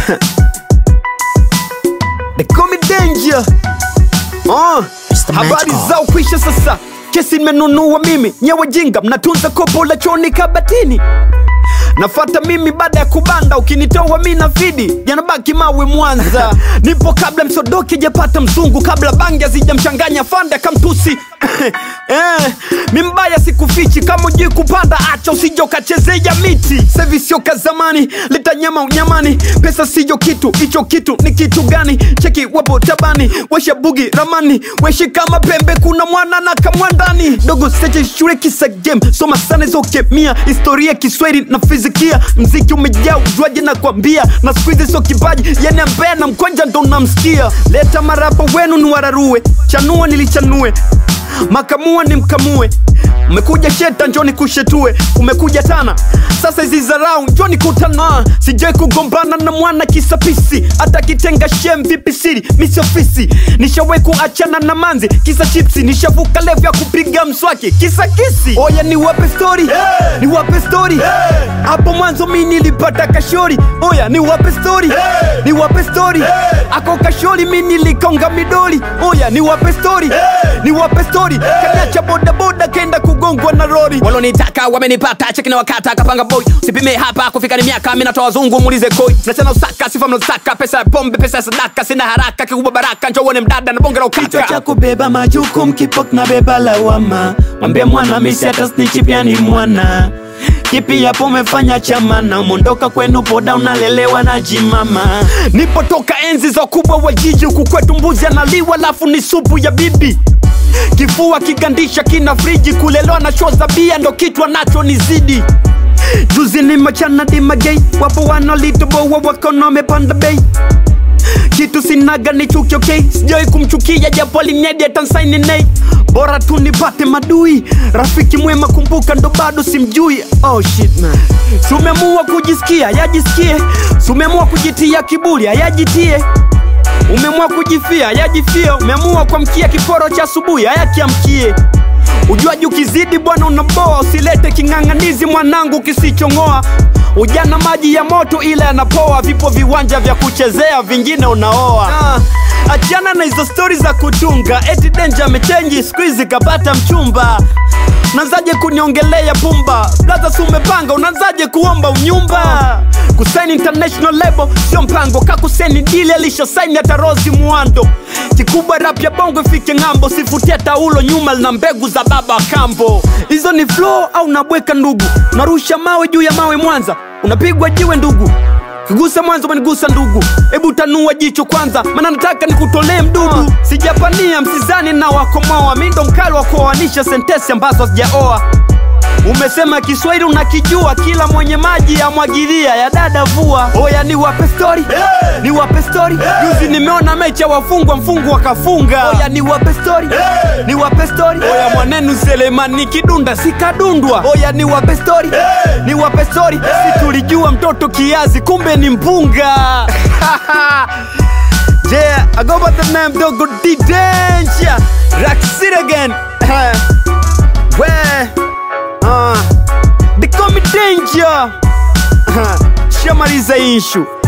They call me danger. Oh, Mr. habari Magical. zao kwisha sasa, kesi nimenunua mimi, nyewe jinga mnatunza kopo la choni kabatini nafata mimi baada ya kubanda, ukinitoa mi na fidi yanabaki mawe Mwanza. Nipo kabla msodoki japata mzungu, kabla bangi hazijamchanganya fande akamtusi eh, mi mbaya sikufichi, kama ujui kupanda acha usije ukachezea miti. Sevi sio ka zamani, leta nyama unyamani, pesa siyo kitu, hicho kitu ni kitu gani? Cheki wapo tabani, washa bugi ramani, weshi kama pembe, kuna mwana na kamwandani dogo seche shule kisa game, soma sana hizo kemia, historia, Kiswahili na fizikia, mziki umejaa ujuaji na kwambia, na siku hizi sio kipaji, yani ambaye na mkonja ndo namsikia. Leta marapa wenu ni wararue, chanua nilichanue makamua ni mkamue umekuja sheta njoni kushetue umekuja tana sasa hizi zarau njoni kutana sijai kugombana na mwana kisapisi hata kitenga shem vipi siri misi ofisi nishawai kuachana na manzi kisa chipsi nishavuka levu ya kupiga mswaki kisa kisi oya ni wape stori hey! ni wape stori hapo mwanzo mi nilipata kashori oya ni wape stori hey! ni wape stori hey! ako kashori mi nilikonga midoli oya ni wape stori hey! ni wape stori kaniacha bodaboda kenda kugongwa na rori walonitaka wamenipata cheki na wakata kapanga boy sipime hapa kufika ni miaka mi natoa wazungu muulize koi mnachana usaka sifa mnazotaka pesa ya pombe pesa ya sadaka sina haraka kikubwa baraka njo uone mdada na bonge la kichwa cha ukaka kubeba majukumu kipo kinabeba lawama mwambie mwana misi hata snitchi pia ni mwana kipi yapo umefanya chamana umondoka kwenu poda unalelewa na jimama nipotoka enzi za kubwa wa jiji huku kwetu mbuzi analiwa lafu ni supu ya bibi kifua kigandisha kina friji kulelewa na show za bia ndo kichwa nacho ni zidi juzi ni machana dimagei wapo wanalitoboa wakono wamepanda bei kitu sinaga ni chuki okay sijawai kumchukia japo alinedi atansaini nei bora tu nipate madui rafiki mwema kumbuka ndo bado simjui oh shit man sumemua kujisikia yajisikie sumemua kujitia kiburi ayajitie umeamua kujifia yajifie umeamua kuamkia kiporo cha asubuhi ayakiamkie ujuaji ukizidi bwana unaboa usilete king'ang'anizi mwanangu kisichong'oa ujana maji ya moto ila yanapoa vipo viwanja vya kuchezea vingine unaoa ah, achana na hizo stori za kutunga eti denja amechenji skuizi kapata mchumba unaanzaje kuniongelea pumba blaza si umepanga unaanzaje kuomba unyumba kusaini international label sio mpango kakuseni dili alishasaini hata rosi mwando kikubwa rap ya bongo ifike ng'ambo sifutia taulo nyuma lina mbegu za baba wa kambo hizo ni flow au nabweka ndugu unarusha mawe juu ya mawe mwanza unapigwa jiwe ndugu kigusa mwanzo umenigusa ndugu hebu tanua jicho kwanza maana nataka nikutolee mdudu sijapania msizani na wakomoa mi ndo mkali wa kuoanisha sentesi ambazo hazijaoa umesema kiswahili unakijua kila mwenye maji yamwagilia ya dada vua oya ni wape stori hey! ni wape stori hey! juzi nimeona mechi ya wafungwa mfungu wakafunga oya ni wape stori hey! ni wape stori oya mwanenu selemani kidunda sikadundwa oya ni wape stori hey! ni wape stori hey! si tulijua mtoto kiazi kumbe ni mpunga yeah i go by the name dogo d danger rock city again where uh, they call me danger shamaliza ishu